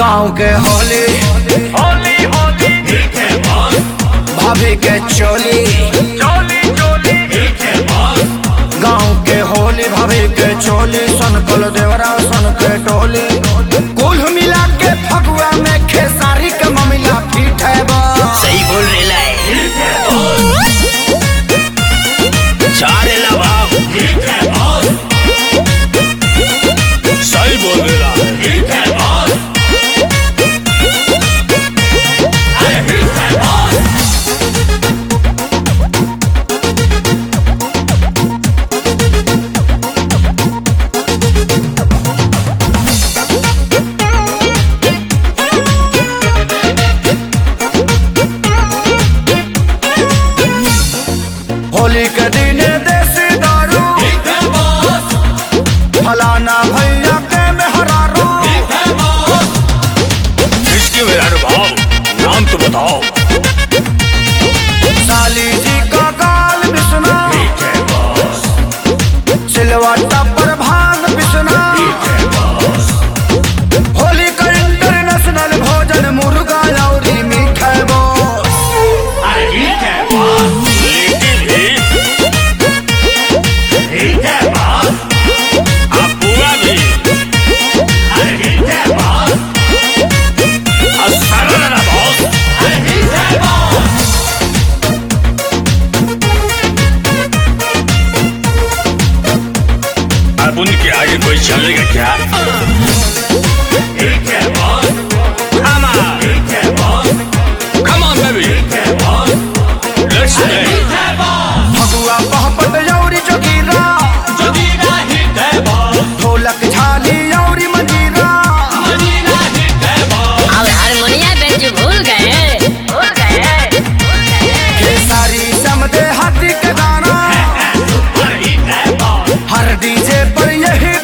गाँव के होली होली होली ठीक है बॉस भाभी के चोली चोली चोली ठीक है बॉस गाँव के होली भाभी के चोली सन कल देवरा सन के टोली कुल मिला के फगुआ में खेसारी के ममिला पीठ है बस सही बोल रेला है ठीक है बॉस चार रेला भाव ठीक है बॉस सही बोल रेला है ठीक है बॉस अरे ठीक है बॉस होली के दिन देसी दारू ठीक है बॉस फलाना भैया के मेहरारू ठीक है बॉस किसके मेरा भाव नाम तो बताओ साली जी का गाल बिसना ठीक है बॉस सिलवाटा पर भांग बिसना ठीक है बॉस होली का इंटरनेशनल भोजन मुर्गा लौरी मीठा बोस अरे ठीक है बॉस लेकिन भी ठीक है बॉस आप पूरा भी अरे ठीक है बॉस और सारा ना बॉस अरे ठीक है बॉस अब उनके आगे कोई चलेगा क्या ठीक है बॉस Come on, ठीक है बॉस come on, baby. ठीक है बॉस Let's play. ठीक है बॉस फगुआ पहपट यौरी चौकीरा जोगीरा हिट है बॉस ढोलक झाली यौरी मंजीरा मजीरा हिट है बॉस अब हारमोनिया बेंच भूल गए भूल गए भूल गए ये सारी समझे हाथी के गाना सुपर हिट है बॉस हर डीजे पर यही